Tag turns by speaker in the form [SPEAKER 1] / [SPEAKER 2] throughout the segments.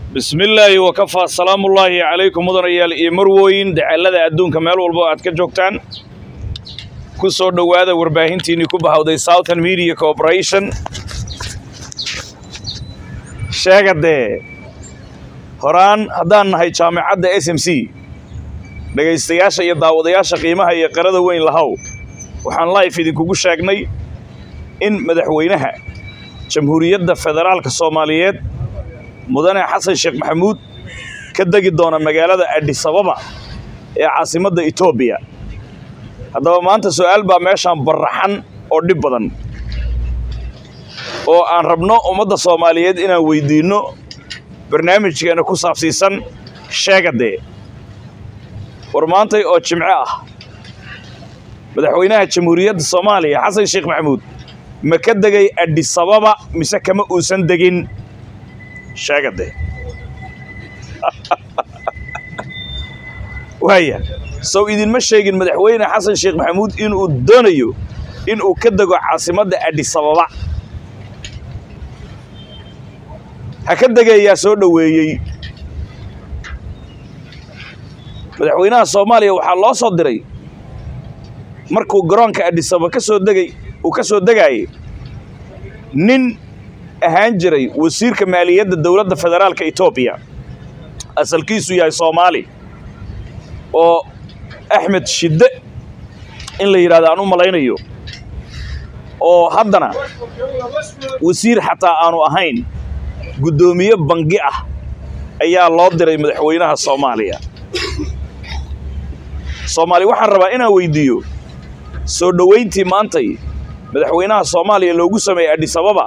[SPEAKER 1] bismillaahi wakafaa salaamullaahi calaykum mudanayaal iyo marwooyin dacalada adduunka meel walba oo aad ka joogtaan ku soo dhowaada warbaahintiinnii ku bahawday southern media corporation sheega dee horaan haddaan nahay jaamicadda s m c dhegaystayaasha iyo daawadayaasha qiimaha iyo qarada weyn lahow waxaan life idinkugu sheegnay in madaxweynaha jamhuuriyadda federaalka soomaaliyeed mudane xasan sheekh maxamuud ka degi doona magaalada adhisababa ee caasimadda etoobiya haddaba maanta su'aal baa meeshaan barraxan oo dhib badan oo aan rabno ummadda soomaaliyeed inaan weydiinno barnaamijkeena ku saabsiisan sheegadee war maantay oo jimco ah madaxweynaha jamhuuriyadda soomaaliya xasan sheekh maxamuud ma ka degay adhisababa mise kama uusan degin sheegadee waaya sow idinma sheegin madaxweyne xasan sheekh maxamuud inuu doonayo inuu ka dego caasimadda adhisababa ha ka degayaa soo dhoweeyey madaxweynaha soomaaliya waxaa loo soo diray markuu garoonka adhisababa ka soo degay uu ka soo degaayay nin ahaan jiray wasiirka maaliyadda dowladda federaalka etoobiya asalkiisu yahay soomaali oo axmed shidde in la yidhahdo aan u malaynayo oo haddana wasiir xataa aanu ahayn guddoomiye bangi ah ayaa loo diray madaxweynaha soomaaliya soomaali waxaan rabaa inaan weydiiyo soo dhoweyntii maantay madaxweynaha soomaaliya loogu sameeyey adhisababa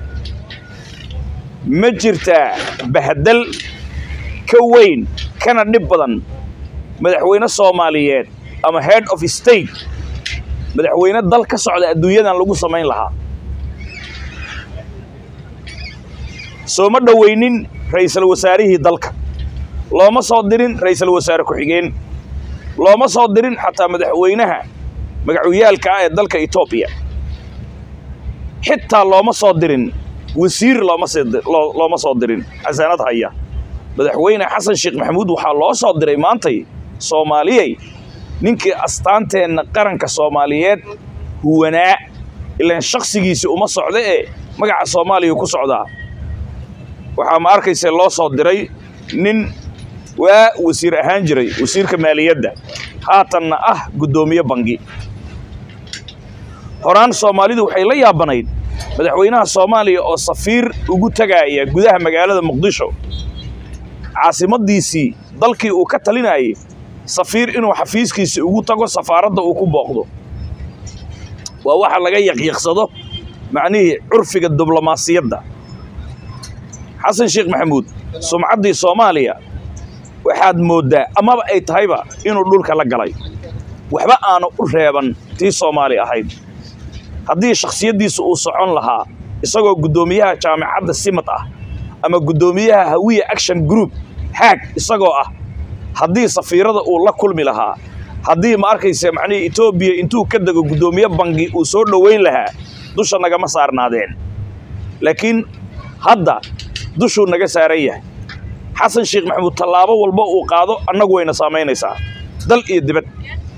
[SPEAKER 1] ma jirtaa bahdal ka weyn kana dhib badan madaxweyne soomaaliyeed ama head of state madaxweyne dal ka socda adduunyadan lagu samayn lahaa sooma dhoweynin ra'iisul wasaarihii dalka looma soo dirin ra'iisul wasaare ku-xigeen looma soo dirin xataa madaxweynaha magacyaalka ah ee dalka etoobiya xitaa looma soo dirin wasiir looma soo dirin xasaanad haya madaxweyne xasan sheekh maxamuud waxaa loo soo diray maantay soomaaliyey ninkii astaanteenna qaranka soomaaliyeed huwanaa ilaan shakhsigiisi uma socda ee magaca soomaaliya ku socdaa waxaa ma arkayse loo soo diray nin waa wasiir ahaan jiray wasiirka maaliyadda haatanna ah guddoomiye bangi horaan soomaalidu waxay la yaabanayd madaxweynaha soomaaliya oo safiir ugu tagaaya gudaha magaalada muqdisho caasimaddiisii dalkii uu ka talinayay safiir inuu xafiiskiisi ugu tago safaaradda uu ku booqdo waa waxa laga yaqyaqsado macnihii curfiga diblomaasiyadda xasan sheekh maxamuud sumcaddii soomaaliya waxaad mooddaa amaba ay tahayba inuu dhulka la galay waxba aanu u reeban tii soomaali ahayd haddii shakhsiyaddiisa uu socon lahaa isagoo guddoomiyaha jaamicadda simad ah ama guddoomiyaha hawiya action group haag isagoo ah haddii safiirada uu la kulmi lahaa haddii ma arkayse macnihii etoobiya intuu ka dego guddoomiye bangi uu soo dhoweyn lahaa dusha nagama saarnaadeen laakiin hadda dushuu naga saaran yahay xasan sheekh maxamuud tallaabo walba uu qaado annagu wayna saamaynaysaa dal iyo dibad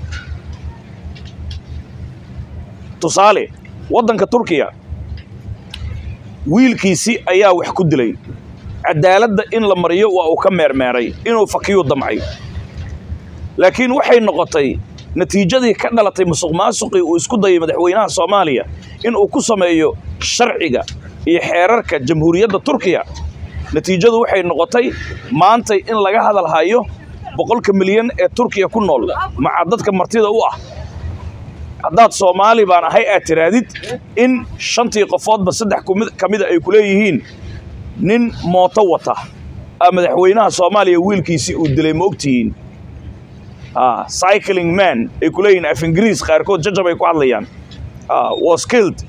[SPEAKER 1] tusaale waddanka turkiya wiilkiisi ayaa wax ku dilay cadaaladda in la mariyo waa uu ka meermeeray inuu fakiyuu damcay laakiin waxay noqotay natiijadii ka dhalatay musuq maasuqii uu isku dayay madaxweynaha soomaaliya inuu ku sameeyo sharciga iyo xeerarka jamhuuriyadda turkiya natiijadu waxay noqotay maantay in laga hadal hayo boqolka milyan ee turkiya ku nool maca dadka martida u ah haddaad soomaali baan ahay aad tiraadid in shantii qofoodba saddex ka mida ay ku leeyihiin nin mooto wata a madaxweynaha soomaaliya wiilkiisii uu dilay ma ogtihiin cycling man ay ku leeyihiin af ingiriis qaarkood jajab ay ku hadlayaan was killed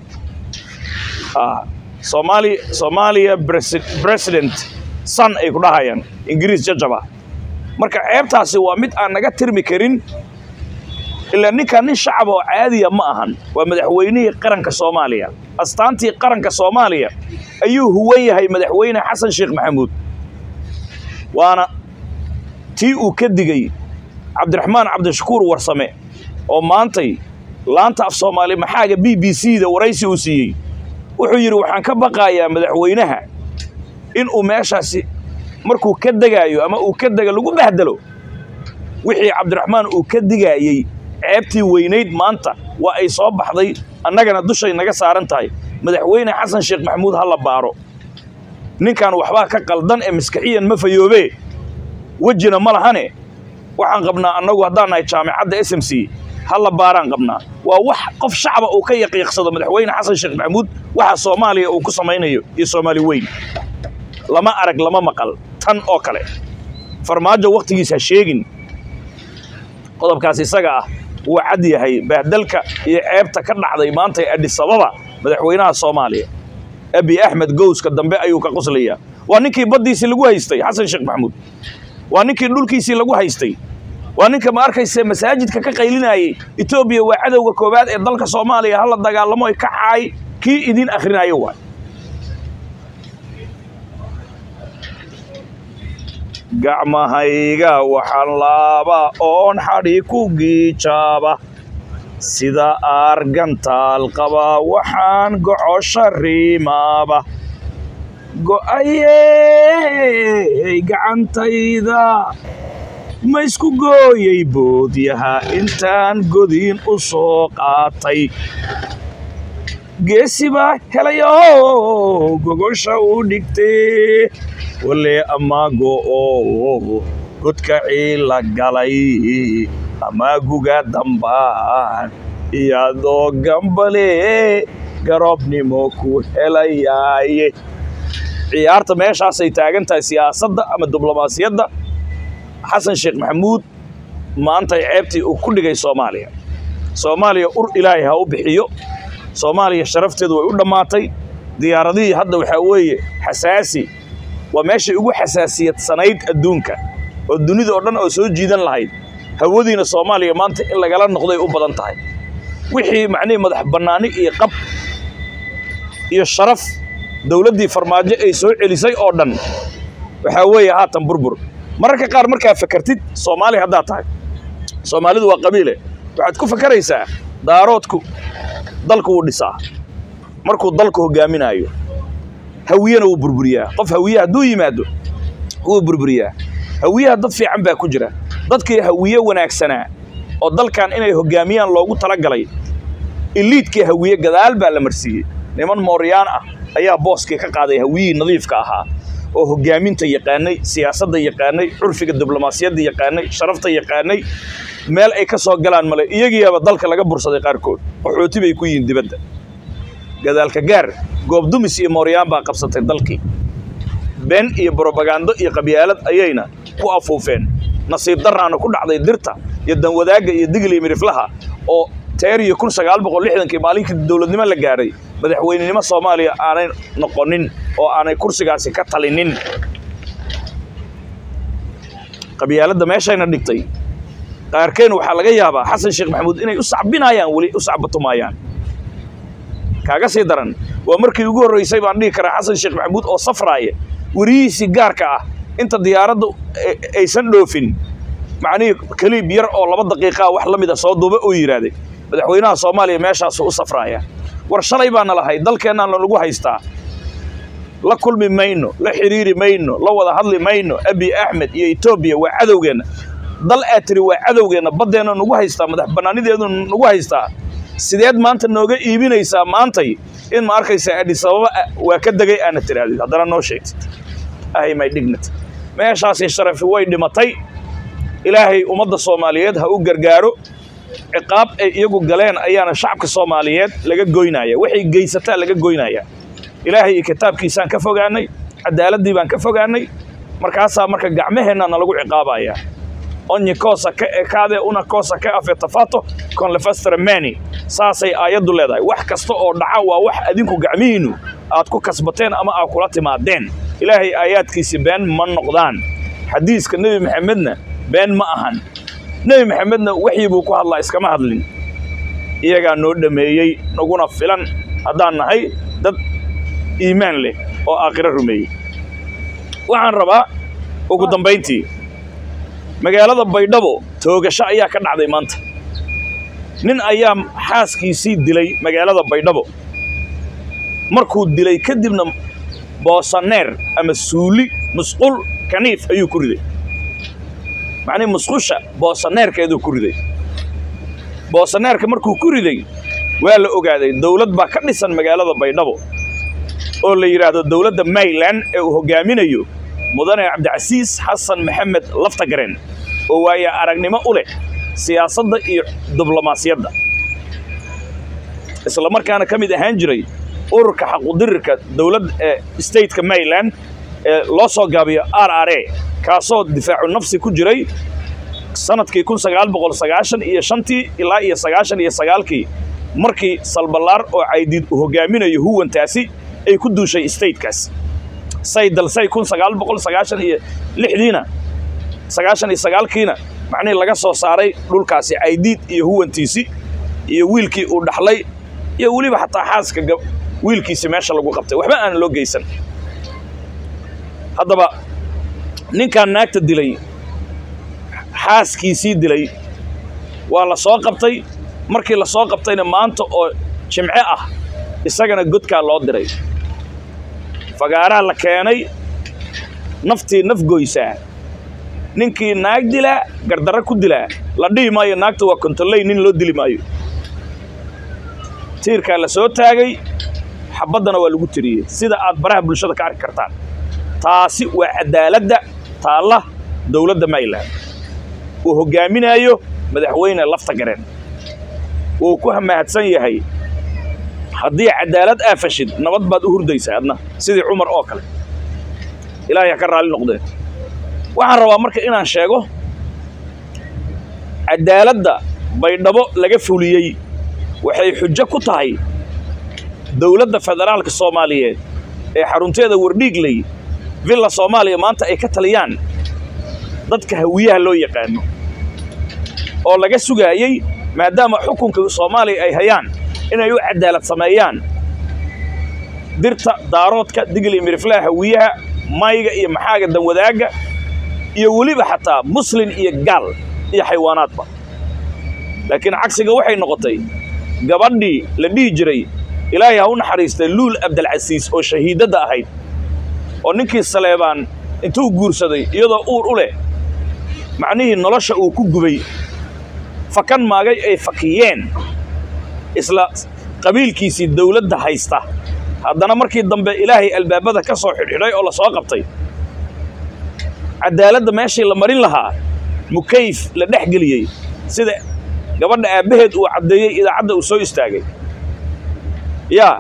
[SPEAKER 1] Somali, Somalia president son ay ku dhahayaan ingiriis jajaba marka ceebtaasi waa mid aan naga tirmi karin ilaa ninkan nin shacab oo caadiya ma ahan waa madaxweynihii qaranka soomaaliya astaantii qaranka soomaaliya ayuu huwan yahay madaxweyne xasan sheekh maxamuud waana tii uu ka digay cabdiraxmaan cabdishakuur warsame oo maantay laanta af soomaali maxaaga b b c da waraysi uu siiyey wuxuu yidhi waxaan ka baqayaa madaxweynaha inuu meeshaasi markuu ka degaayo ama uu ka dega lagu bahdalo wixii cabdiraxmaan uu ka digaayey ceebtii weynayd maanta waa ay soo baxday annagana dushay naga saaran tahay madaxweyne xasan sheekh maxamuud ha la baaro ninkan waxbaa ka qaldan ee maskaxiyan ma fayoobee wejina ma lahane waxaan qabnaa annagu haddaan nahay jaamicadda s m c ha la baaraan qabnaa waa wax qof shacaba uu ka yaqiiqsado madaxweyne xasan sheekh maxamuud waxa soomaaliya uu ku samaynayo iyo soomaali weyn lama arag lama maqal tan oo kale farmaajo wakhtigiis ha sheegin qodobkaas isaga ah wuu cad yahay bahdalka iyo ceebta ka dhacday maanta ee adhisababa madaxweynaha soomaaliya abi axmed gowska dambe ayuu ka qoslayaa waa ninkii baddiisii lagu haystay xasan sheekh maxamuud waa ninkii dhulkiisii lagu haystay waa ninka ma arkayse masaajidka ka qaylinayay etoobiya waa cadowga koowaad ee dalka soomaaliya hala dagaalamo ka caay kii idin akhrinayo waay gacmahayga waxaan laaba oon xadhi ku giijaaba sida aargantaal qaba waxaan gocosha riimaaba go'ayey gacantayda ma isku gooyey boodyaha intaan godiin u soo qaatay geesibaa helayo gogosha u dhigtee wale amaago oo godka ciila galay amaaguga dambaan iyadoo gambale garoobnimo ku helayaaye ciyaarta meeshaasay taagan tahay siyaasadda ama diblomaasiyadda xasan sheekh maxamuud maantay ceebtii uu ku dhigay soomaaliya soomaaliya ur ilaahay ha u bixiyo soomaaliya sharafteedu way u dhammaatay diyaaradihii hadda waxaa weeye xasaasi waa meeshay ugu xasaasiyadsanayd adduunka oo dunida oo dhan oo soo jiidan lahayd hawadiina soomaaliya maanta in lagala noqday u badan tahay wixii macnihii madax bannaani iyo qab iyo sharaf dowladdii farmaajo ay soo celisay oo dhan waxaa weeye haatan burbur mararka qaar markaa fakartid soomaali haddaad tahay soomaalidu waa qabiile waxaad ku fakaraysaa daaroodku dalku wuu dhisaa markuu dalku hoggaaminaayo hawiyena wuu burburiyaa qof hawiye hadduu yimaado wuu burburiyaa hawiyaha dad fiican baa ku jira dadkii hawiye wanaagsanaa oo dalkan inay hoggaamiyaan loogu talagalay iliidkii hawiye gadaal baa la marsiiyey niman mooryaan ah ayaa booskii ka qaaday hawiyihii nadiifka ahaa oo hoggaaminta yaqaanay siyaasadda yaqaanay curfiga diblomaasiyadda yaqaanay sharafta yaqaanay meel ay ka soo galaan male iyagiiaba dalka laga bursaday qaarkood qaxooti bay ku yihiin dibadda gadaalka gaar goobdumis iyo mooryaan baa qabsatay dalkii been iyo brobagando iyo qabyaalad ayayna ku afuufeen nasiib daraana ku dhacday dirta iyo danwadaagga iyo digli iyo midhiflaha oo teer iyo kun sagaal boqol lixdankii maalinkii dowladnimo la gaadhay madaxweynenimo soomaaliya aanay noqonin oo aanay kursigaasi ka talinin qabyaaladda meeshayna dhigtay qaarkeen waxaa laga yaabaa xasan sheekh maxamuud inay u sacbinayaan weli u sacbatumayaan kaaga sii daran waa markii ugu horraysay baan dhihi karaa xasan sheekh maxamuud oo safraaya werihiisii gaarka ah inta diyaaradda aysan dhoofin macnihii keliib yar oo laba daqiiqaa wax la mida soo duuba uu yidhaahday madaxweynaha soomaaliya meeshaasu u safraaya war shalay baana lahay dalkeennaan lagu haystaa la kulmi mayno la xidhiiri mayno la wada hadli mayno abi axmed iyo etoobiya waa cadowgeenna dal aad tiri waa cadowgeenna baddeenna nagu haystaa madax bannaanideedu nagu haystaa sideed maanta nooga iibinaysaa maantay in ma arkaysa adhisababa waa ka degay aana tirahdid haddana noo sheegtid ahay my dignity meeshaasi sharafi way dhimatay ilaahay ummadda soomaaliyeed ha u gargaaro ciqaab ay iyagu galeen ayaana shacabka soomaaliyeed laga goynaya waxay geysataa laga goynaya ilaahay iyo kitaabkiisaan ka fogaanay cadaaladdii baan ka fogaanay markaasaa marka gacmaheenna nalagu ciqaabaya ogni cosa che accade una cosa che affettafato con le vostre mani saasay aayaddu leedahay wax kasta oo dhaca waa wax adinku gacmihiinnu aad ku kasbateen ama aad kula timaadeen ilaahay aayaadkiisi been ma noqdaan xadiiska nebi maxamedna been ma ahan nebi maxamedna waxii buu ku hadlaa iskama hadlin iyagaa noo dhammeeyey naguna filan haddaan nahay dad iimaan leh oo aakhiro rumeeyey waxaan rabaa ugu dambayntii magaalada baydhabo toogasho ayaa ka dhacday maanta nin ayaa xaaskiisii dilay magaalada baydhabo markuu dilay kadibna boosaneer ama suuli musqul kaniif ayuu ku riday macnihi musqusha boosaneerkeeduu ku riday boosaneerka markuu ku riday waa la ogaaday dowlad baa ka dhisan magaalada baydhabo oo la yidhaahdo dowladda mayland ee uu hoggaaminayo mudane cabdicasiis xasan maxamed laftagareen oo waaya aragnimo u leh siyaasadda iyo diblomaasiyadda isla markaana ka mid ahaan jiray ururka xaqudirirka dowladda ee stateka mayland ee loo soo gaabiyo r r a kaasoo difaacu nafsi ku jiray sanadkii kun sagaal boqol sagaashan iyo shantii ilaa iyo sagaashan iyo sagaalkii markii salballaar oo caydiid uu hoggaaminayo huwantaasi ay ku duushay statekaas say dalsay kun sagaal boqol sagaashan iyo lixdiina sagaashan iyo sagaalkiina macnihii laga soo saaray dhulkaasi caydiid iyo huwantiisi iyo wiilkii uu dhaxlay iyo weliba xataa xaaska wiilkiisi meesha lagu qabtay waxba aan loo geysan haddaba ninkaan naagta dilay xaaskiisii dilay waa la soo qabtay markii la soo qabtayna maanta oo jimce ah isagana godkaa loo diray fagaaraa la keenay naftii naf goysaa ninkii naag dilaa gardarro ku dilaa la dhihi maayo naagta waa kontoley nin loo dili maayo tiirkaa la soo taagay xabaddana waa lagu tiriyey sida aad baraha bulshada ka arki kartaan taasi waa cadaaladda taalla dowladda mayland uu hoggaaminaayo madaxweyne lafta gareen wuu ku mahadsan yahay haddii cadaalad aa fashid nabad baad u hurdaysaa adna sidii cumar oo kale ilaahay ha ka raalli noqdeen waxaan rabaa marka inaan sheego cadaaladda baydhabo laga fuliyey waxay xujo ku tahay dowladda federaalka soomaaliyeed ee xarunteeda wardhiigley villa soomaaliya maanta ay ka taliyaan dadka hawiyaha loo yaqaano oo laga sugaayey maadaama xukunka soomaaliya ay hayaan inay u cadaalad sameeyaan dirta daaroodka digli miriflaha hawiyaha mayga iyo maxaaga danwadaagga iyo weliba xataa muslin iyo gaal iyo xaywaanaadba laakiin cagsiga waxay noqotay gabadhii la dhihi jiray ilaahay ha u naxariistay luul abdalcasiis oo shahiidadda ahayd oo ninkii saleebaan intuu guursaday iyadoo uur u leh macnihii nolosha uu ku gubay fakan maagay ay fakiyeen isla qabiilkiisii dawladda haysta haddana markii dambe ilaahay albaabada ka soo xidhxidhay oo la soo qabtay caddaaladda meeshii la marin lahaa mukayf la dhex geliyey sida gabadha aabbaheed uu caddeeyey idaacadda uu soo istaagay yaa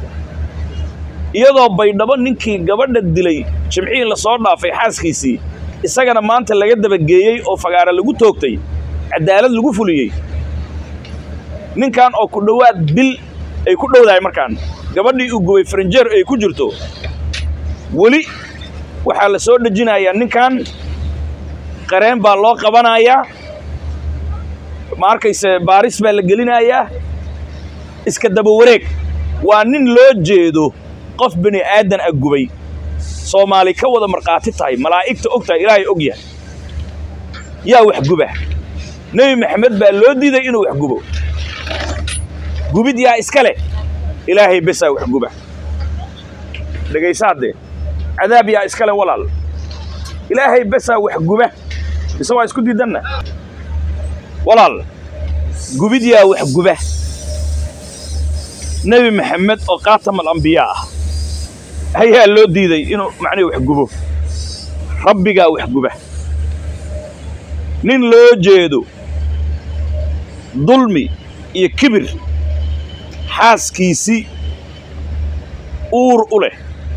[SPEAKER 1] iyadoo baydhabo ninkii gabadha dilay jimcihii la soo dhaafay xaaskiisii isagana maanta laga dabageeyey oo fagaara lagu toogtay caddaalad lagu fuliyey ninkan oo ku dhowaad bil ay ku dhowdahay markaan gabadhii uu gubay farinjeer ay ku jirto weli waxaa la soo dhejinayaa ninkan qareen baa loo qabanayaa ma arkayse baaris baa la gelinayaa iska daba wareeg waa nin loo jeedo qof bini aadan a gubay soomaali ka wada markhaati tahay malaa'igta og tahay ilaahay og yahay yaa wax guba nebi maxamed baa loo diiday inuu wax gubo gubid yaa iska leh ilaahay besaa wax guba dhegaysa haddee cadaab yaa iska leh walaal ilaahay besaa wax guba mise waa isku diidanna walaal gubid yaa wax guba nebi maxamed oo khaatam alambiyaa ah ayaa loo diiday inuu macnihi wax gubo rabbigaa wax guba nin loo jeedo dulmi iyo kibir xaaskiisii uur u leh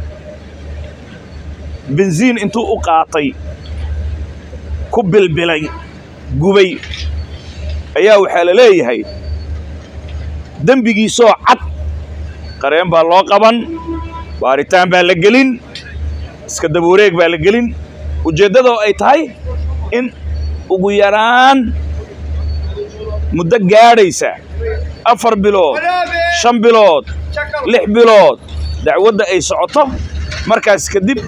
[SPEAKER 1] bensiin intuu u qaatay ku bilbilay gubay ayaa waxaa la leeyahay dembigiisoo cad qareen baa loo qaban baaritaan baa la gelin iska daba wareeg baa la gelin ujeeddadoo ay tahay in ugu yaraan muddo gaadhaysa afar bilood shan bilood lix bilood dacwadda ay socoto markaas kadib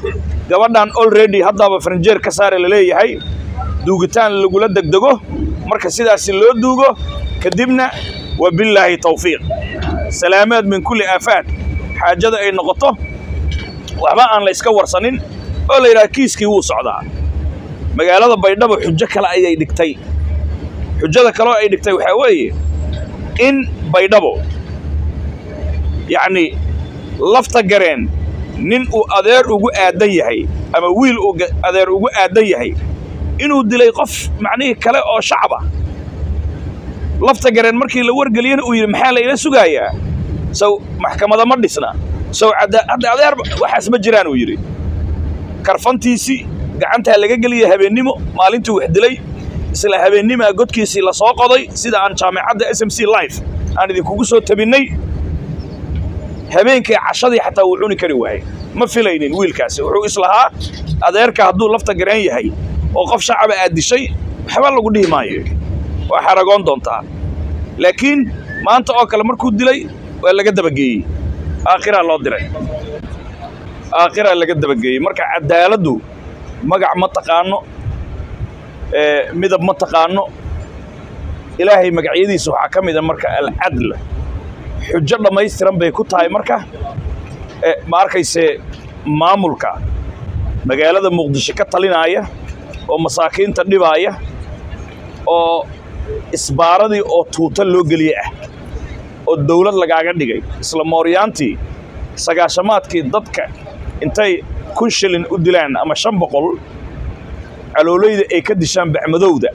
[SPEAKER 1] gabadhan already haddaaba faranjeer ka saare la leeyahay duugitaan lagula degdego marka sidaasi loo duugo kadibna wabillaahi tawfiiq salaameed min kulli aafaad xaajada ay noqoto waxba aan la iska warsanin oo la yidhaha kiiskii wuu socdaa magaalada baydhabo xujo kale ayay dhigtay xujada kaleo ay dhigtay waxaa weeye in baydhabo yacni lafta gareen nin uu adeer ugu aadan yahay ama wiil uu adeer ugu aadan yahay inuu dilay qof macnihii kale oo shacab ah lafta gareen markii la wargeliyana uu yidhi maxaa la ila sugaayaa sow maxkamada ma dhisna sow hadda adeer waxaas ma jiraan uu yidhi karfantiisii gacantaa laga geliya habeennimo maalintuu wax dilay isla habeennimaa godkiisii la soo qoday sida aan jaamicadda s m c life aan idinkugu soo tabinnay habeenkii cashadii xataa wuu cuni kari waayey ma filaynin wiilkaasi wuxuu islahaa adeerka hadduu lafta gareen yahay oo qof shacaba aad dishay waxba lagu dhihi maayo waa xaragoon doontaa laakiin maanta oo kale markuu dilay waa laga dabageeyey aakhiraa loo diray aakhiraa laga dabageeyey marka cadaaladdu magac ma taqaano midab ma taqaano ilaahay magacyadiisa waxaa ka mida marka alcadl xujo dhammaystiran bay ku tahay marka ma arkayse maamulka magaalada muqdisho ka talinaaya oo masaakiinta dhibaaya oo isbaaradii oo tuuta loo geliye ah oo dawlad lagaaga dhigay isla mooryaantii sagaashamaadkii dadka intay kun shilin u dilaan ama shan boqol caloolayda ay ka dishaan bacmadowda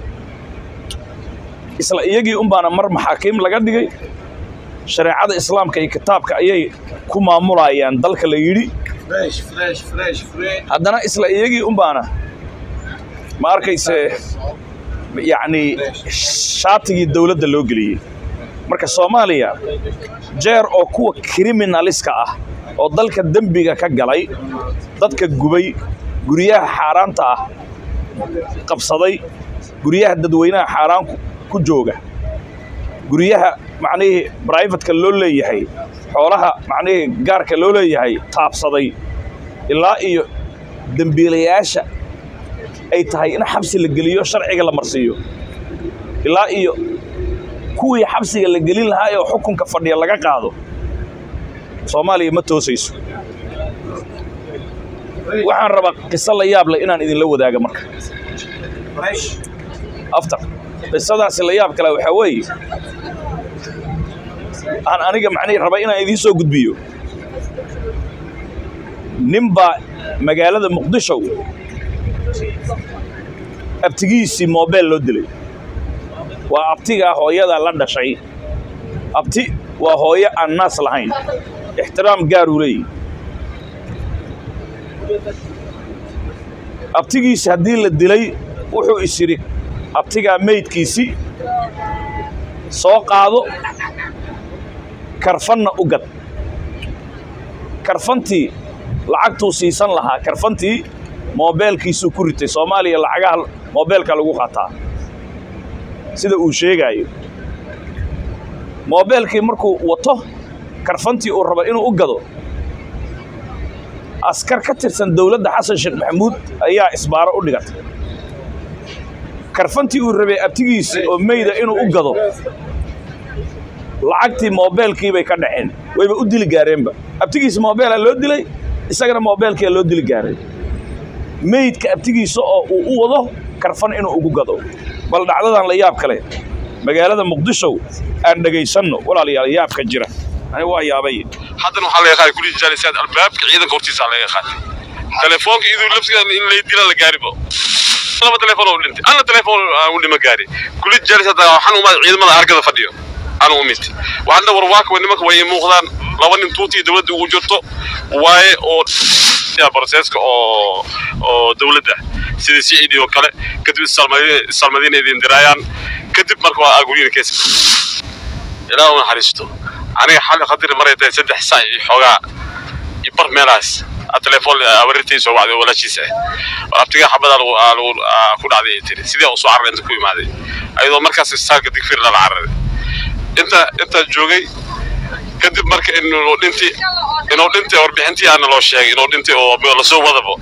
[SPEAKER 1] isla iyagii unbaana mar maxaakiim laga dhigay shareecada islaamka iyo kitaabka ayay ku maamulayaan dalka la yidhi haddana isla iyagii unbaana ma arkayse yacni shaatigii dawladda loo geliyey marka soomaaliya jeer oo kuwa kriminaliska ah oo dalka dembiga ka galay dadka gubay guryaha xaaraanta ah qabsaday guryaha dadweynaha xaaraan ku jooga guryaha macnihii brivatka loo leeyahay xoolaha macnihii gaarka loo leeyahay taabsaday ilaa iyo dembiilayaasha ay tahay in xabsi la geliyo sharciga la marsiiyo ilaa iyo kuwii xabsiga la gelin lahaa ee xukunka fadhiya laga qaado soomaaliya ma toosayso waxaan rabaa qiso la yaab leh inaan idinla wadaaga marka after qisadaasi la yaab kale waxaa weeye aan aniga macnihii raba inaan idiin soo gudbiyo nin baa magaalada muqdisho abtigiisii moobeel loo dilay waa abtigaa hooyadaa la dhashay abti waa hooyo aan naas lahayn ixtiraam gaaruu leeyihi abtigiisi haddii la dilay wuxuu is yidhi abtigaa meydkiisi soo qaado karfanna u gad karfantii lacagtuu siisan lahaa karfantii moobeelkiisuu ku ritay soomaaliya lacagaha moobeelka lagu qaataa sida uu sheegaayo moobeelkii markuu wato karfantii uu rabo inuu u gado askar ka tirsan dowladda xasan sheekh maxamuud ayaa isbaaro u dhigatay karfantii uu rabay abtigiisii oo meyda inuu u gado lacagtii moobeelkii bay ka dhaceen wayba u dili gaareenba abtigiisi moobeelaa loo dilay isagana moobeelkiia loo dili gaaray meydka abtigiisa oo uu u wado karfan inuu ugu gado bal dhacdadan la yaab kale magaalada muqdisho aan dhegaysanno walaalayaal yaabka jira ani waa yaabay
[SPEAKER 2] haddana waxaa laga qaaday kulii jaalisaad albaabka ciidanka hortiisa laga qaaday telefoonka iduu labsiga in lay dila la gaaribo laba telefoon oo dhintay ana telefoon u dhima gaari kulii jaalisaad waxaan umaad ciidamada argada fadhiyo aan u mid waxaan dhawar waaka nimanka way muuqdaan laba nin tuutii dowladda ugu jirto waaye oo broseska oo oo dowladda sida cid oo kale kadib salmadiina idin diraayaan kadib marka waa agurina kees ilaa u naxariisto aniga xalli qadiri maray tahay saddex saac iyo xoogaa iyo bar meelahaas telefoon awarirtay soo wacday walaashiisa ah abtiga xabada ku dhacday ay tiri sidii usoo carray inta ku imaaday ayadoo markaas istaalka digfir lala cararay inta intaa joogay kadib marka inuu dhintay inuu dhintay warbixintii aana loo sheegay inuu dhintay oo lasoo wadabo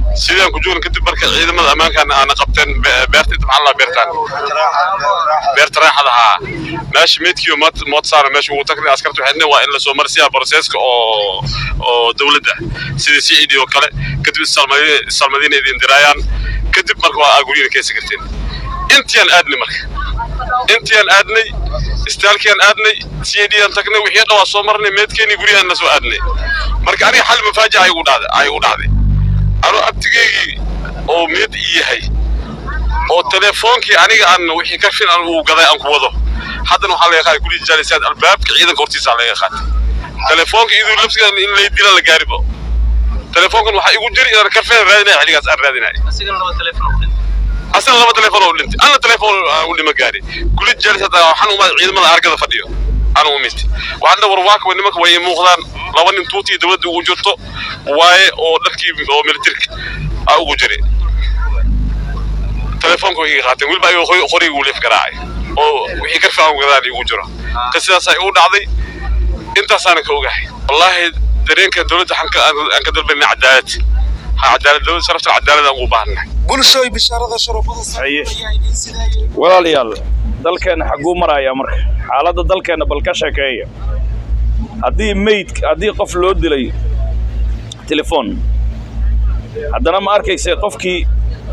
[SPEAKER 2] sidaan ku joogna kadib marka ciidamada ammaankan aana qabteen be- beerta inta maxaa la beertaan beerta raaxada haa meesha meydkiiyo mood saara meesha ugu tagnay askarta waxay dhaheen waa in lasoo marsiyaa broseska oo oo dowladda sida c e d oo kale kadib issalmadi- issalmadiina idin diraayaan kadib marka waa aaguriyina keesa karteen intiaan aadnay marka intiaan aadnay istaalkiaan aadnay c e d aan tagnay wixii dhan waa soo marnay meedkeenii guryahaan na soo aadnay marka aniga xal mafaajic ay igu dhacday ay igu dhacday anuu abtigeygii oo meed ii yahay oo telefoonkii aniga aan wixii ka filan uu gaday aan ku wado haddana waxaa laga qaaday gurigii jaalisaad albaabka ciidanka hortiisa laga qaatay telefoonka iduu labsiga in lay dila la gaaribo telefoonkan waxaa igu jiri inaan karfeen raadinaya xilligaas aan raadinaya asana laba telefoon oo dhintay ana telefoon aan u dhima gaari guri jaalis hadda waxaan umaad ciidamada argada fadhiyo aan u imid waxaan war waaka way nimanka way ii muuqdaan laba nin tuutii dowladda ugu jirto waaye oo dharkii oo militarka aa ugu jiri telefoonka way iga qaateen weliba ayuu qori- qoriga uu leef garaacay oo wixii karfi aan gadaan igu jiro ka sidaasay u dhacday intaasaana ka ogahay wallaahi dareenka dowladda waxaan ka- aan ka dalbanay cadaalad ha cadaalad dowladda sharafta cadaalad aan ugu baahannahay
[SPEAKER 3] bulshooy bishaarada sharafada
[SPEAKER 1] Haye.
[SPEAKER 3] saaran ayaa idiin sidaayay
[SPEAKER 1] walaalayaal dalkeenna xagguu marayaa marka xaaladda dalkeenna bal ka sheekeeya haddii meyd haddii qof loo dilay telefoon haddana ma arkayse qofkii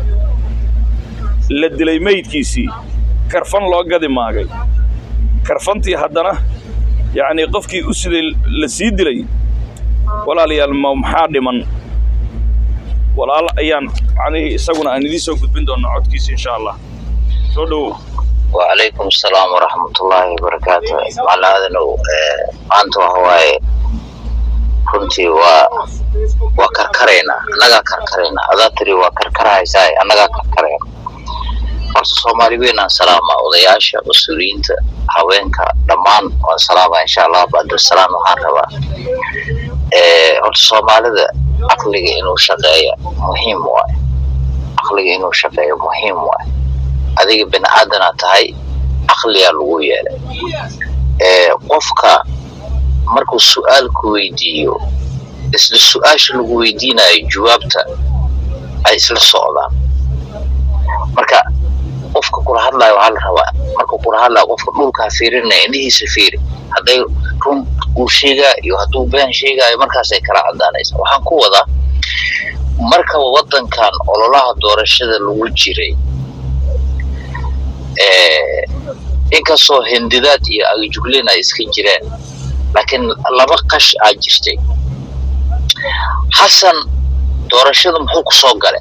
[SPEAKER 1] la dilay meydkiisii karfan loo gadi maagay karfantii haddana yacnii qofkii u siday la sii dilay walaalayaal ma maxaa dhiman walaal ayaan macnihii isaguna aan idiin soo gudbin doonaa codkiisa insha allah soo dhowow
[SPEAKER 4] وعليكم السلام ورحمة الله وبركاته معنا هذا نو أنتم هواي runtii waa waa karkarayna annagaa karkarayna adaa tiri waa karkarahaysaay annagaa karkarayna horta soomaali weynaan salaama odayaasha mas-uuliyiinta haweenka dhammaan waan salaama insha allah bacdasalaam waxaan rabaa Eh, horta soomaalida caqliga inuu shaqeeya muhiim waay caqliga inuu shaqeeyo muhiim waay adiga bini aadana tahay caqliyaa lagu yeelay Eh, qofka markuu su-aal ku weydiiyo isla su-aasha lagu weydiinayo jawaabta ay isla socdaan marka qofka kula hadlayo waxaa la rabaa markuu kula hadlayo qofka dhulkaa fiirinaya indhihiisa fiiri hadday run uu sheegaa iyo hadduu been sheegaayo markaasay kala cadaanaysa waxaan ku wadaa marka wadankan ololaha doorashada lagu jiray eh, inkastoo hindidaad iyo agjuglin ay iska jireen laakiin laba qash aa jirtay xasan doorashada muxuu ku soo galay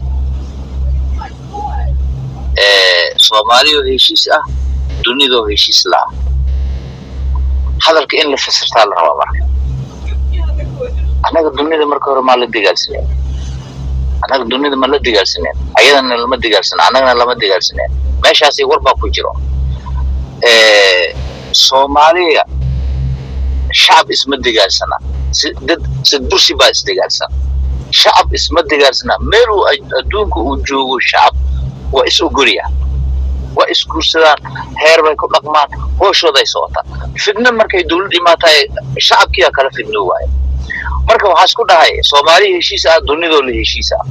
[SPEAKER 4] Eh, soomaaliyoo heshiis ah dunidoo heshiis la-ah hadalka in la fasirtaa la rabaa marka annaga dunida marka hore maa la dagaalsaneen annaga dunida ma la dagaalsaneen ayadana lama dagaalsaneen annagana lama dagaalsaneen meeshaasi war baa ku jiro Eh, soomaaliya shacab isma dagaalsana si dad sid bursi baa isdagaalsan shacab isma dagaalsana meel uu ad- adduunka uu joogo shacab waa is ogolya waa isguursadaan heer bay ku dhaqmaan hooshooday socotaan fidno markay dowlad imaataay shacabkiyaa kala fidno waaye marka waxaa isku dhahay soomaaliya heshiis ah dunidoo la heshiis ah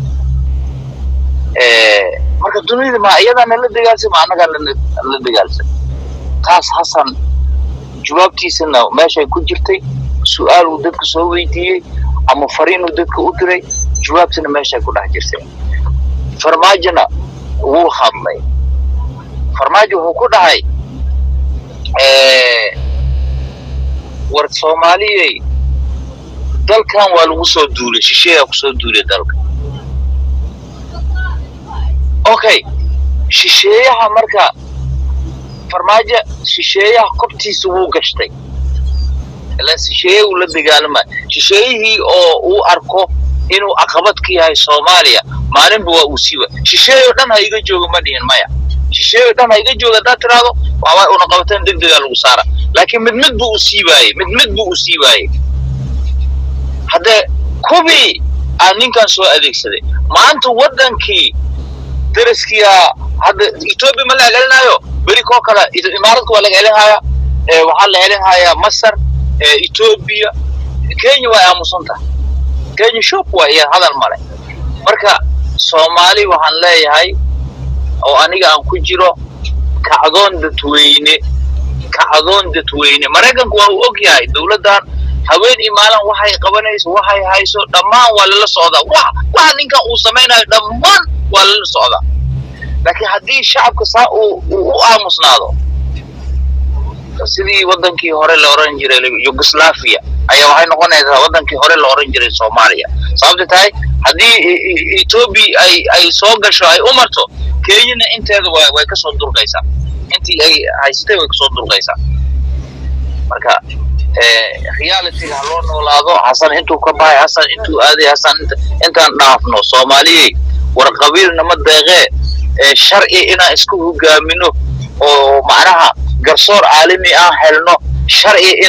[SPEAKER 4] Eh, marka dunida ma iyadaana la dagaalsan ma annagaa la- la dagaalsan taas hasan jawaabtiisana meeshay ku jirtay su-aal uu dadka soo weydiiyey ama fariin uu dadka u diray jawaabtana meeshay ku dhex jirtay farmaajona wuu hadlay farmaajo wuxuu ku dhahay eh, war soomaaliyey dalkan waa lagu soo duulay shisheeyaa kusoo duulay dalka okay shisheeyaha marka farmaajo shisheeyaha kobtiisa wuu gashtay ilaan shisheeye uu la dagaalama shisheeyihii oo uu arko inuu caqabad ka yahay soomaaliya maalinba waa uu siiba shisheeyo dhan ha iga jooga ma dhihin maya shisheeyo dhan ha iga jooga haddaad tiraahdo waxbaa una qabataan deg degaa lagu saara laakiin mid mid buu u siibaayey mid mid buu u siibaayey haddee kubii aa ninkan soo adeegsaday maanta wadankii daraskiyaa hadda etoobiya ma la celinayo beri koo kale i- imaaradka waa laga celinhaya eh, waxaa la celinhayaa masar eh, etoobiya kenya waa aamusan tahay kenya shop waa iyo hadal male marka soomaali waxaan leeyahay oo aniga aan ku jiro kacdoon dadweyne kacdoon dadweyne maraykanku waa uu og yahay dowladdan haween iyo maalin waxay qabanayso waxay hayso dhammaan waa lala socdaa wax waxa ninkan uu samaynayo dhammaan waa lala socdaa laakiin haddii shacabka saa uu uu u aamusnaado sidii wadankii hore la oran jiray yugoslavia ayaa waxay noqonaysaa wadankii hore la oran jiray soomaaliya sababta tahay haddii E- E- ethiopia ay ay soo gasho ay u marto kenyana inteeda way way kasoo durqaysaa intii ay haysatay way kasoo durqaysaa marka eh, realityga ha loo noolaado xasan intuu ka baxay xasan intuu aaday xasan inta- intaan dhaafno soomaaliyey war qabiilna ma deeqee eh, sharci inaan isku hogaamino oo macnaha garsoor caalami aan helno sharci in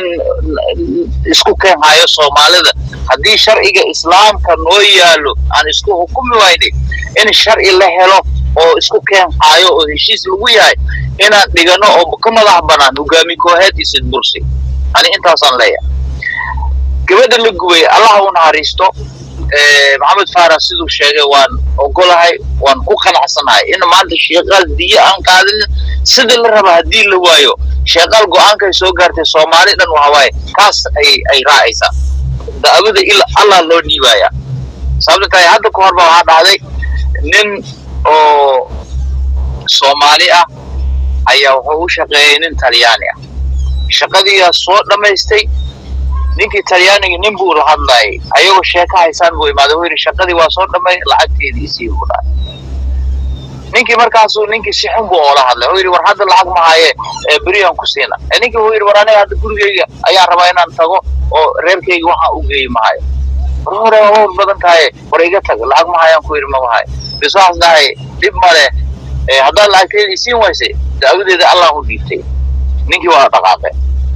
[SPEAKER 4] isku keen hayo soomaalida haddii sharciga islaamka noo yaalo aan isku hukumi waynay in sharci la helo oo isku keen hayo oo heshiis lagu yahay inaan dhigano oo ka madax banaan hogaami kooxeed iyo sidbursi ani intaasaan leeyahay gabadha la gubay allaha u naxariisto eh, maxamed faarax siduu sheegay waan ogolahay waan ku qanacsanahay in maanta sheeqaal diyo aan qaadin sida la raba haddii la waayo sheeqaal go-aankay soo gaartay soomaali dhan waxa waaye kaas ay ay raacaysaa da'wada ila allah loo dhiibaya sababta tahay hadda ka horba waxaa dhacday nin oo soomaali ah ayaa wuxuu u shaqeeyey nin talyaani ah shaqadiiyaa soo dhammaystay ninkii talyaaniga nin buu la hadlayay ayagoo sheeko haysaan buu imaaday wuxuu yidhi shaqadii waa soo dhammay lacagteedii isii buu dhahay ninkii markaasuu ninkii si xun buu oola hadlay wuxuu yidhi war hadda lacag ma haye ee beriyaan ku siina ee ninkii wuxuu yidhi war aniga hadda gurigeyga ayaan rabaa inaan tago oo reerkeyga waxaan u geeyi ma hayo war hore waa hawl badan tahay war iga tag lacag ma hayaan ku yidhi mama hayo bis waxaas dhahay dhib ma leh ee haddaad lacagteedii isiin waysay da'wadeeda allah u dhiibtay ninkii waa dhaqaaqay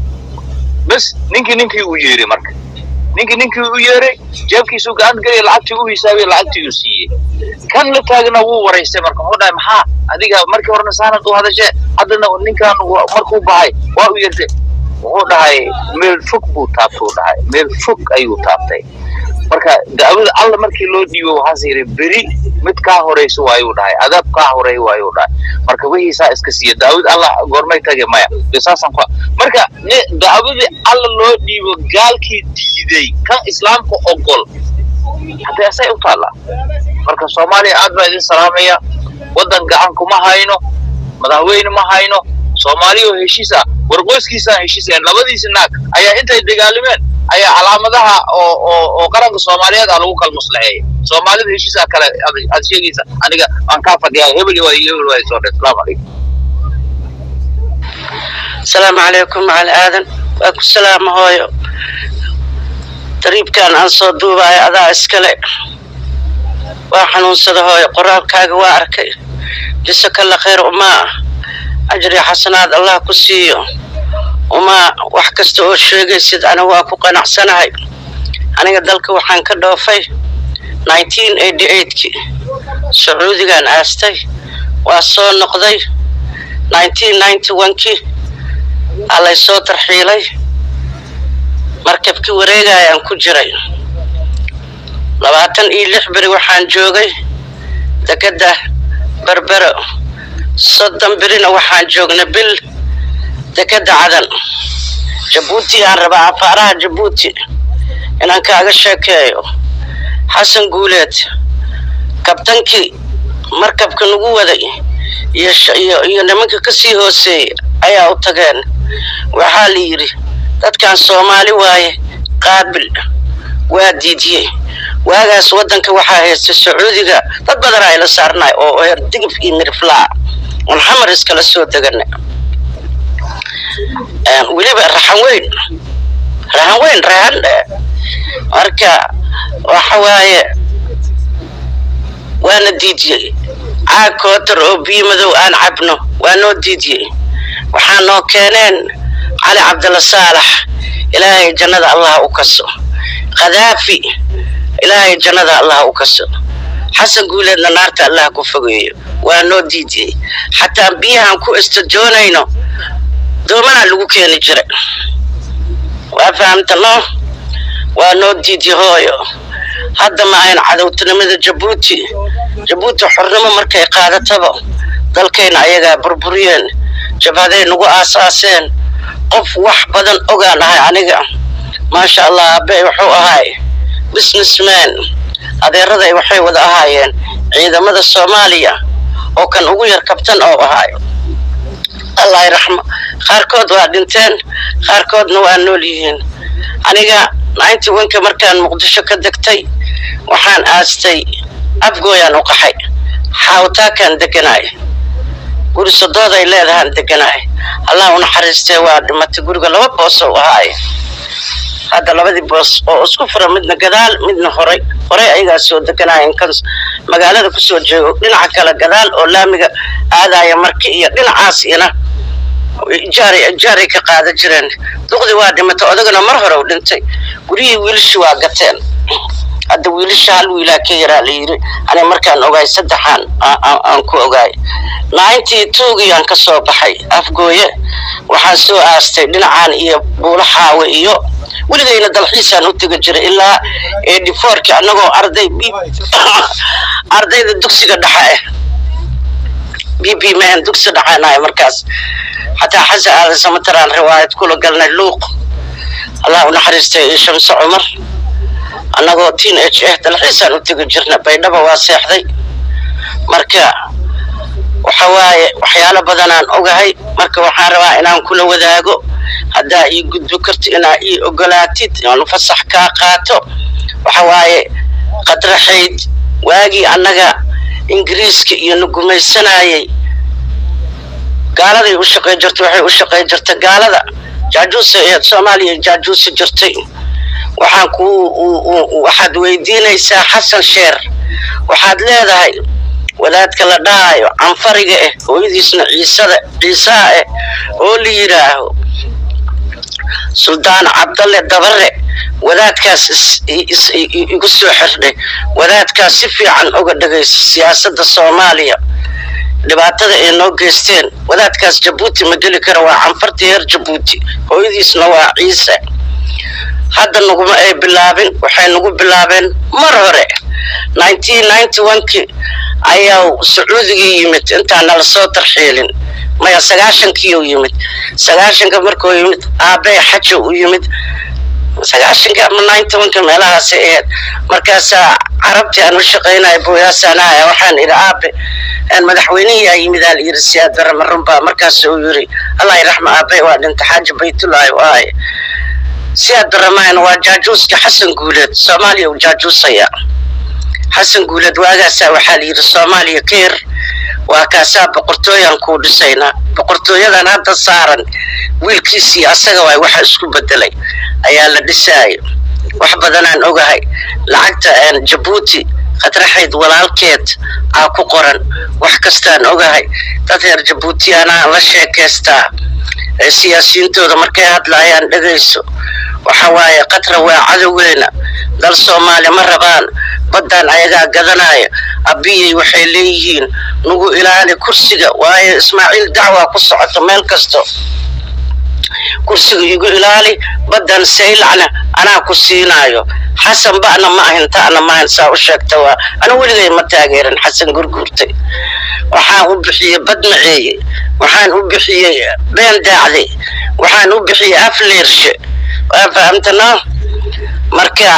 [SPEAKER 4] bas ninkii ninkii uu yeeray marka ninkii ninkii u yeeray jeebkiisuu gacanta geliyay lacagtii u hisaabiyey lacagtii uu siiyey kan la taagna wuu waraystay marka wuxuu dhahay maxaa adiga markii horena saanad u hadashee haddana ninkan wa- markuu baxay waa u yeertay wuxuu dhahay meel fog buu taabtay u dhahay meel fog ayuu taabtay marka da'wada alla markii loo dhiibo waxaas yidhi beri mid kaa horeyso waayuu dhahay adaab kaa horeey waayuu dhahay marka wixiisaa iska siiya daawad alla goormay tage maya dee saasaan ku marka ni- da'wadii alla loo dhiibo gaalkii diiday kan islaamka ogol haddee asay u taallaa marka soomaaliya aad baa idin salaamaya waddan gacan kuma hayno madaxweyne ma hayno soomaaliya oo heshiis ah war qoyskiisaan heshiisayn labadiisi naag ayaa intay dagaalameen ayaa calaamadaha oo oo oo qaranka soomaaliyeed ah lagu kala maslaxeeyay soomaalida heshiisaa kale ad- aad sheegaysa aniga waan kaa fadhiyaa hebel waa iyo hebel waa soo dhe asalaamu calaykum
[SPEAKER 5] asalaamu calaykum macali aadan waa ku salaama hooyo dariibkan aan soo duubayo adaa iskale waa xanuunsada hooyo qoraalkaaga waa arkay jisakalla khayr umaa ajri xasanaad allah ku siiyo umaa wax kasta oo sheegaysid aniga waa ku qanacsanahay aniga dalka waxaan ka dhoofay 1988kii sacuudigaan aastay waa soo noqday 1991kii allay soo tarxiilay markabkii wareegayaan ku jiray labaatan iyo lix beri waxaan joogay dekedda berbero soddon berina waxaan joognay bil dekedda cadan jabuuti aan rabaa afaaraha jabuuti inaan kaaga sheekeeyo xasan guuleed kabtankii markabka nagu waday iyo sh- iyo iyo nimanka kasii hooseeyey ayaa u tageen waxaa la yidhi dadkan soomaali waaye qaabil waa diidiyey waagaas waddanka waxaa haystay sacuudiga dad badan ayla saarnay oo heer digif iyo miriflaa oon xamar iskala soo deganay Een, weliba raxan weyn raxan weyn raxan eh, marka waxa waaye waana diidiyey caag kootar oo biyo madow aan cabno waa noo diidiyey waxaa noo keeneen cali cabdalla saalax ilaahay jannada allah u kaso khadaafi ilaahay jannada allah u kaso xasan guuleedna naarta allah ku fogeeyo waa noo diidiyey xataa biyahan ku istajoonayno doomanaa lagu keeni jiray waa fahamta no waa noo diidi hooyo hadda ma ahayn cadowtinimada jabuuti jabuuti xornimo markay qaadataba dalkayna ayagaa burburiyeen jabhaday nagu aasaaseen qof wax badan ogaan ahay aniga maasha allah abe wuxuu ahay businessman adeeraday waxay wada ahaayeen ciidamada soomaaliya oo kan ugu yar kabtan oo ahay allah raxmo qaarkood waa dhinteen qaarkoodna waa nool yihiin aniga ninety onka markaan muqdisho ka degtay waxaan aastay afgooyaan u qaxay xaawtaakaan deganaay guri sodooday leedahaan deganaay allah u naxariistee waa dhimatay guriga laba boos oo ahaay hadda labadii boos oo isku fura midna gadaal midna horay horay ayagaa soo deganaayeen kan magaalada kusoo jeego dhinaca kale gadaal oo laamiga aadaya marki iyo dhinacaas ina ijaaray ijaaray ka qaadan jireen duqdii waa dhimatay odagana mar hore u dhintay guryihii wiilashii waa gateen hadda wiilasha hal wiilaa ka yaraa la yiri ani markaan ogaay saddexaan aan ku ogaay ninety twogii aan ka soo baxay afgooye waxaan soo aastay dhinacaan iyo buulo xaawe iyo weligayna dalxiisaan u tegi jiray ilaa eighty fourkii annagoo arday ardayda dugsiga dhexe ah b b man dugsi dhexaanahay markaas xataa xasan aadan samataraan riwaayad kula galnay luuq allah u naxariistay iyo shamse cumar annagoo teen age ah dalxiisaan u tegi jirna baydhaba waa seexday marka waxa waaye waxyaalo badanaan ogahay marka waxaan rabaa inaan kula wadaago haddaa ii gudbi karto inaa ii ogolaatid aan fasax kaa qaato waxa waaye qadraxayd waagii annaga ingiriiska iyo na gumaysanayay gaaladay u shaqey jirtay waxay u shaqey jirtay gaalada jaajuusa ee soomaaliya jaajuusi jirtay waxaan ku waxaad weydiinaysaa xasan sheer waxaad leedahay wadaadka la dhahayo canfariga ah hooyadiisna ciisada ciisaa ah oo la yidhaaho suldaan cabdalle dabare wadaadkaas igu soo xirdhay wadaadkaas si fiican oga dhagaysa siyaasadda soomaaliya dhibaatada ay noo geysteen wadaadkaas jabuuti ma geli kara waa canfartii reer jabuuti hooyadiisna waa ciise hadda naguma ay bilaabin waxay nagu bilaabeen mar hore nineteen ninety one-kii ayaa sacuudigii yimid intaan nala soo tarxiilin maya sagaashankii u yimid sagaashanka markuu yimid aabbe xaja u yimid sagaashanka ama ninety one-ka meelahaasay ahayd markaasaa carabtii aan u shaqaynaya booyaasaanaha waxaan idhi aabe madaxweynihii aa yimid aa la yidhi siyaad bare marunbaa markaas uu yidhi allah iraxma aabe waa dhinta xaaja baytullaahi waaye siyaad baramahan waa jaajuuska xasan guuleed soomaaliya uu jaajuusaya xasan guuleed waagaasaa waxaa la yidhi soomaaliya ka yar waa kaasaa boqortooyaan kuu dhisaynaa boqortooyadan hadda saaran wiilkiisii asaga waay waxa isku bedelay ayaa la dhisaayo wax badanaan ogahay lacagta jabuuti qadraxayd walaalkeed aa ku qoran wax kastaan ogahay dad reer jabuutiyaanaa la sheekaystaa siyaasiyiintooda markay hadlaayaan dhegayso waxa waaye qatra waa cadowgeena dal soomaali ma rabaan baddaan ayagaa gadanaya abiyey waxay leeyihiin nagu ilaali kursiga waayo ismaaciil dacwaa ku socoto meel kasto kursiga igu ilaali baddan saylacna anaa ku siinaayo xasan ba'na ma ahin ta'na ma ahin saa u sheegta waa ana weligay ma taageerin xasan gurguurtay waxaan u bixiyey bad maceeye waxaan u bixiyey been daacday waxaan u bixiyey afleershe waa fahamtanaa marka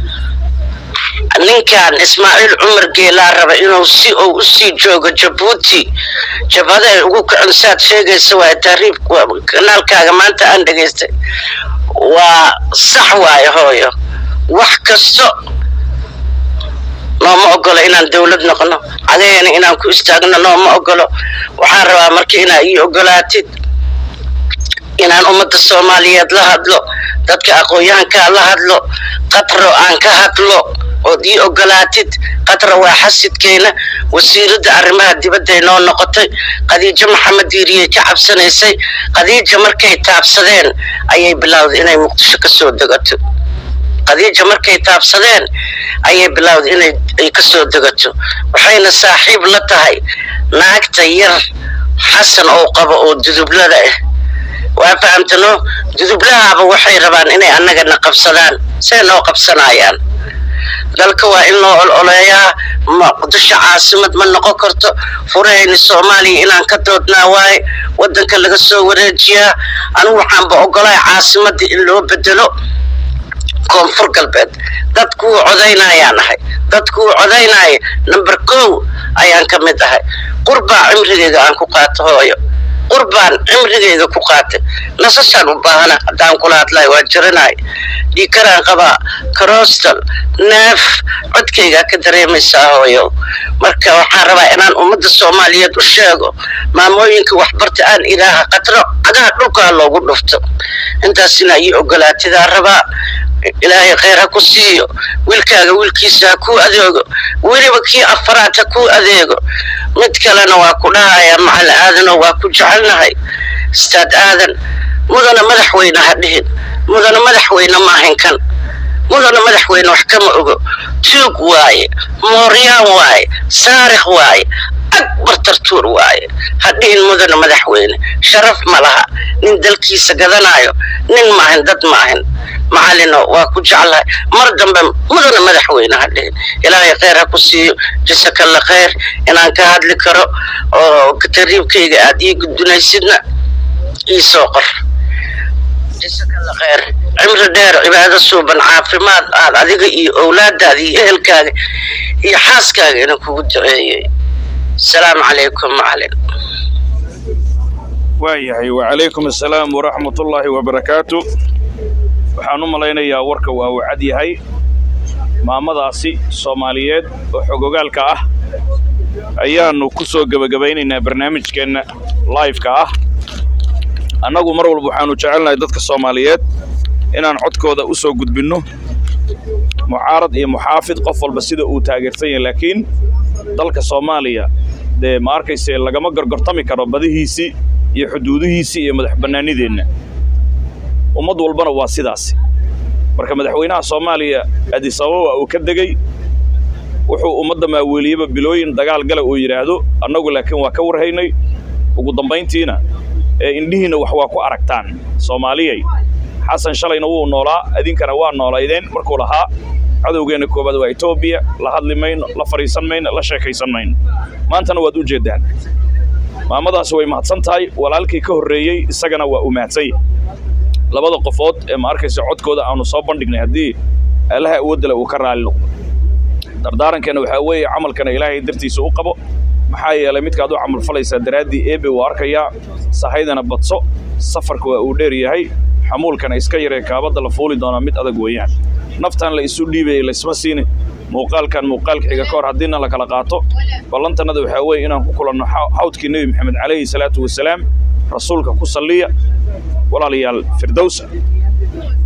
[SPEAKER 5] ninkan ismaaciil cumar geelaa raba inuu si uu usii joogo jabuuti jabhada ay ugu kacon saad sheegaysa waa taariib kanaalkaaga maanta aan dhegaystay waa sax waayo hooyo wax kasto nooma ogolo inaan dowlad noqono cagayana inaan ku istaagno nooma ogolo waxaan rabaa marka inaa ii ogolaatid inaan ummadda soomaaliyeed la hadlo dadka aqoon-yahankaa la hadlo qatro aan ka hadlo ood ii ogolaatid qatra waa xasidkeena wasiiradda arrimaha dibadday noo noqotay khadiijo maxamed diiriyey ka cabsanaysay khadiija markay taabsadeen ayay bilowday inay muqdisho ka soo degato khadiija markay taabsadeen ayay bilowday inay ay ka soo degato waxayna saaxiib la tahay naagta yar xasan oo qabo oo dudublada ah waa fahamtano dudublahaaba waxay rabaan inay annagana qabsadaan say noo qabsanayaan dalka waa in loo ololeeyaa muqdisho caasimad ma noqon karto furahayni soomaaliya inaan ka doodnaa waaye wadanka laga soo wareejiyaa anigu waxaanba ogolahay caasimadda in loo bedelo koonfur galbeed dadkuu codaynayaan ahay dadkuu codaynaya number kow ayaan ka mid ahay qurbaa cimrigeyga aan ku qaato hooyo qurbaan cimrigeyga ku qaatay nasashaan u baahana haddaan kula hadlayo waa jiranay dhiikaraan qabaa karostal neef codkaygaa ka dareemaysaa hooyo marka waxaan rabaa inaan ummadda soomaaliyeed u sheego maamooyinka waxbarta aan ilaaha qatro cagaha dhulkaa loogu dhufto intaas inaa ii ogolaatidaa rabaa ilaahay khayr ha ku siiyo wiilkaaga wiilkiisa ha kuu adeego weliba kii afaraad ha kuu adeego mid kalena waa ku dhahayaa macal aadanoo waa ku jecelnahay istaad aadan mudana madaxweyne ha dhihin mudana madaxweyne maahan kan mudana madaxweyne wax kama ogo tuug waaye mooryaan waaye saarikh waaye akbar tartuur waaye ha dhihin mudana madaxweyne sharaf ma laha nin dalkiisa gadanayo nin maahan dad maahan macalino waa ku jeclahay mar dambe mudana madaxweyne ha dhihin ilaahay khayr ha ku siiyo jasakalla khayr inaan ka hadli karo oo tariibkayga aad ii gudbinaysidna ii soo qor jasakalla khayr cimri dheer cibaado suuban caafimaad aad adiga iyo owlaadaada iyo ehelkaaga iyo xaaskaaga inaan kugu duceeyey asalaamu calaykum macalin
[SPEAKER 1] waayahay wacalaykum assalaam waraxmatullaahi wabarakaatu waxaan u malaynayaa warka waa uu cad yahay maamadaasi soomaaliyeed oo xogogaalka ah ayaannu ku soo gebagabaynaynaa barnaamijkeenna laifeka ah annagu mar walba waxaannu jecelnahay dadka soomaaliyeed inaan codkooda u soo gudbinno mucaarad iyo muxaafid qof walba sida uu taageersan yahay laakiin dalka soomaaliya dee ma arkayse lagama gorgortami karo badihiisii iyo xuduudihiisii iyo madax bannaanideenna ummad walbana waa sidaas marka madaxweynaha soomaaliya adisababa uu ka degey wuxuu ummadda maaweeliyeba bilooyin dagaal gala uu yidhaahdo annagu laakiin waa ka warhaynay ugu dambayntiina ee indhihiinna wax waa ku aragtaan soomaaliyay xasan shalayna wuu noolaa idinkana waa noolaydeen markuu lahaa cadowgeenna koowaad waa etoobiya la hadli mayno la fadhiisan mayno la sheekaysan mayno maantana waad u jeeddaan maamadaasi way mahadsan tahay walaalkii ka horreeyey isagana waa uu mahadsanya labada qofood ee ma arkaysa codkooda aanu soo bandhignay haddii allaha awoodale uu ka raali noqdo dardaarankeena waxaa weeye camalkana ilaahay dartiisa u qabo maxaa yeelay midkaad u camal falaysaa daraaddii eebe wuu arkayaa sahaydana badso safarka waa uu dheer yahay xamuulkana iska yaree kaabadda la fuuli doonaa mid adag weeyaan naftan la isu dhiibayay laysma siini muuqaalkan muuqaalka xiga ka hor haddiina la kala qaato ballantannada waxaa weeye inaan ku kulanno xawdkii nebi maxamed calayhi salaatu wasalaam rasuulka ku salliya walaalayaal firdowsa